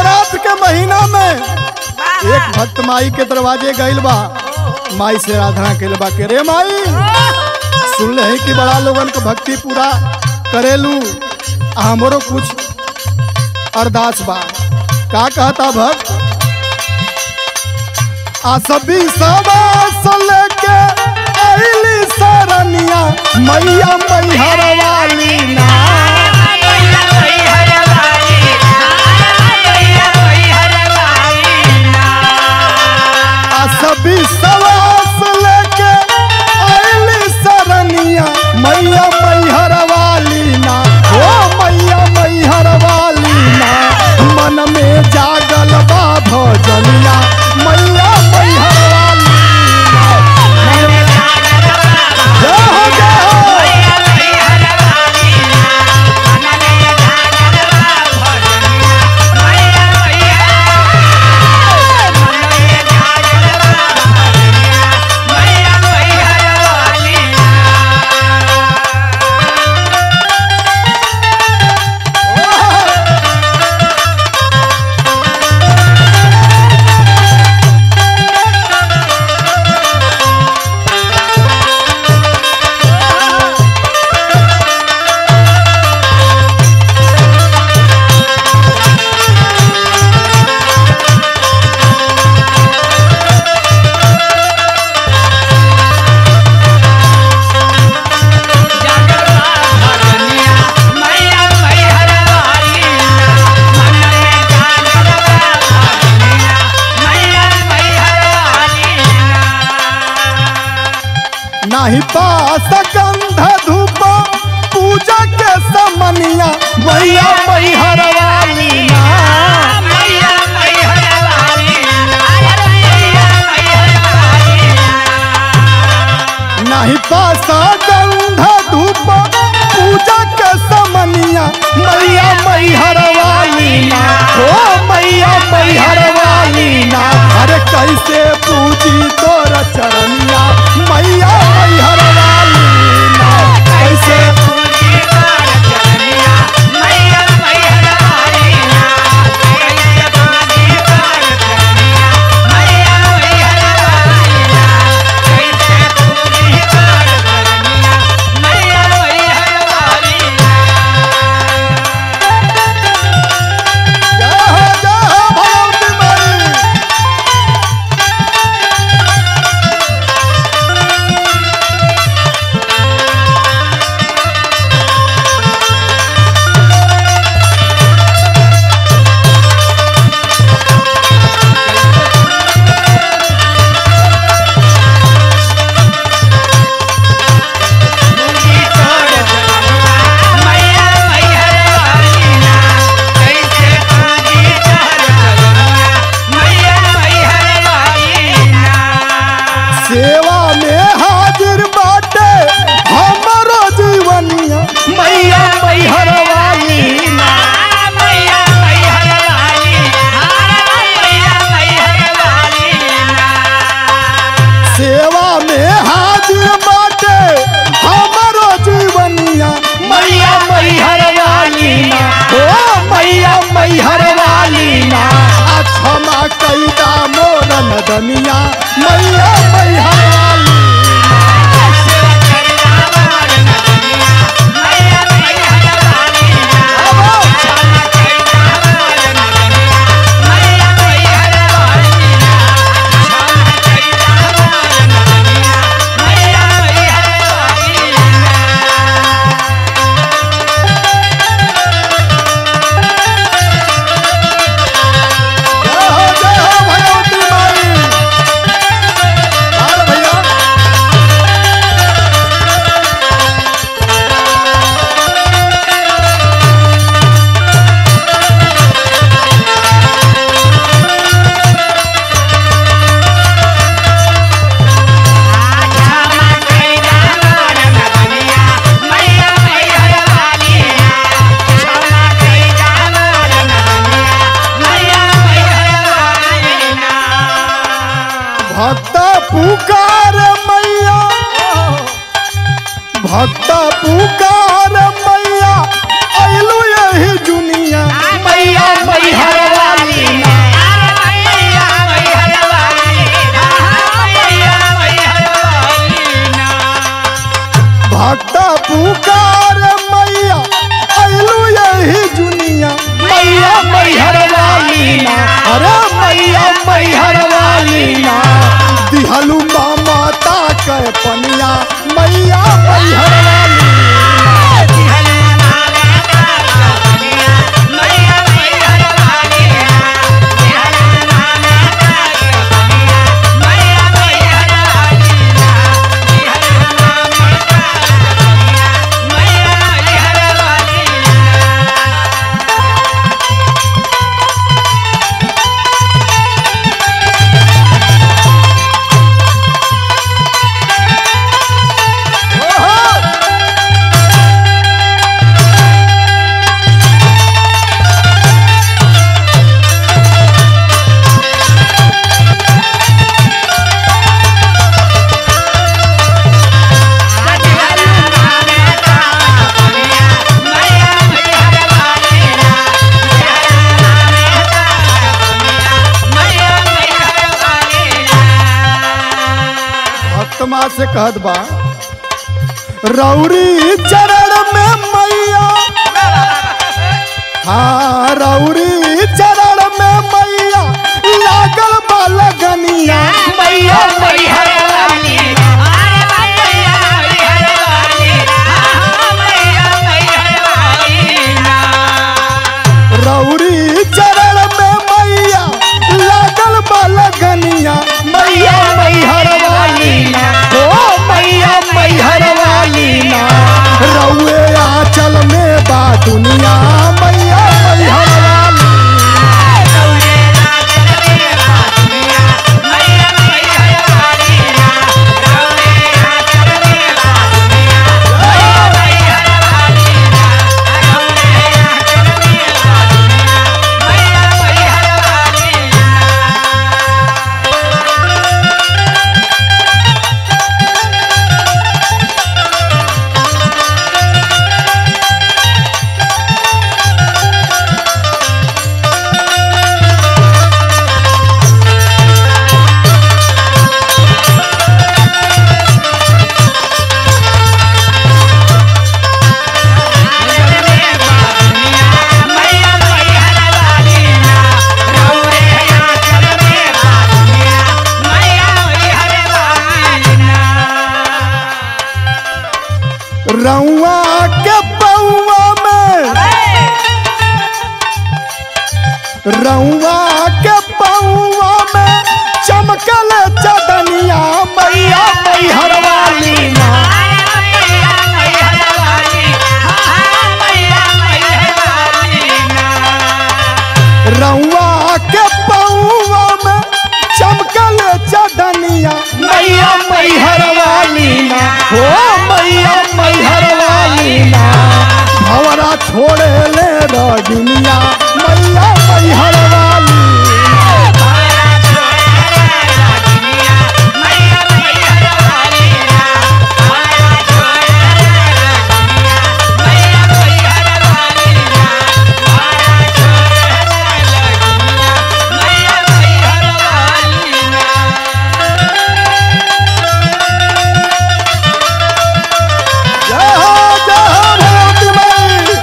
नवरात्र के महीना में एक भक्त माई के दरवाजे गइल बा माई से आराधना कइल बा के रे माई सुन ले कि बड़ा लोगन के भक्ति पूरा करेलू आ हमरो कुछ अरदास बा का कहता भक्त आ सभी सवास लेके आइली सरनिया मैया मैहर वाली ना आ सभी सवास लेके आइली सरनिया मैया मैहर वाली ना ओ मैया मैहर वाली ना मन में जागल बा भजनिया मैया मैहर वाली ना जय हो जय हो नाही पास गंध धूप पूजा के समनिया मैया मैहर वाली ना नाही पास गंध धूप पूजा के समनिया मैया मैहर वाली ना ओ मैया मैहर वाली ना अरे कैसे पूजी तोर चरनिया मैया मैहर वाली ना कैसे जय हो जय हो भगवती माई सेवा में हाजिर बाटे हमरो जीवनिया मैया मैहर वाली ना सेवा में हाजिर बाटे हमरो जीवनिया मैया मैहर वाली ना ओ मैया मैहर वाली ना आ क्षमा कैदा मोर नदनिया मैया मैहर वाली जय हो जय हो भगवती माई लाल भैया भक्त पुकार मैया भक्त पुकार मैया अइलू यही दुनिया मैया मैहर वाली अरे मैया मैहर वाली ना दिहलू माता के पनिया मैया मैहर वाली भक्तमा से कहत बा रौरी चरण में मैया हाँ रौरी चरण में मैया लागल बा लगनिया मैया मैहर वाली रौरी चरण में मैया लागल बा लगनिया मैया मैहर वाली ना ओ मैया मैहर वाली ना रउए आंचल में बा दुनिया मैया मैहर वाली रउआ के पौआ में रउआ के पौआ में चमकल चदनिया मैया मैहर वाली ना रउआ के पौआ में चमकल चदनिया मैया मैहर वाली ना हो मैया मैहर वाली ना भवरा छोड़े ले रजुनिया मैया मैहर वाली जय हो जय हो भगवती माई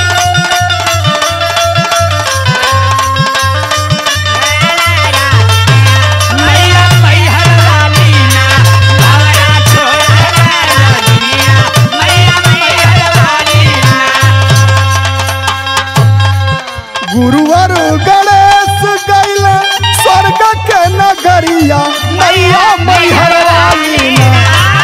गुरुवर गणेश गैल स्वर्ग के नगरिया मैया मैहर वाली ना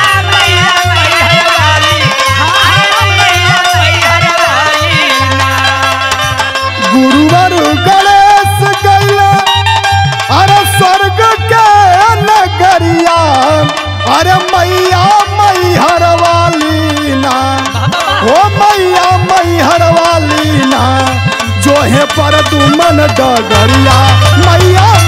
गुरुवर गणेश गैल अरे स्वर्ग के नगरिया अरे मैया मैहर वाली ना ओ मैया मैहर वाली ना जोहे पर दुमन डगरिया मैया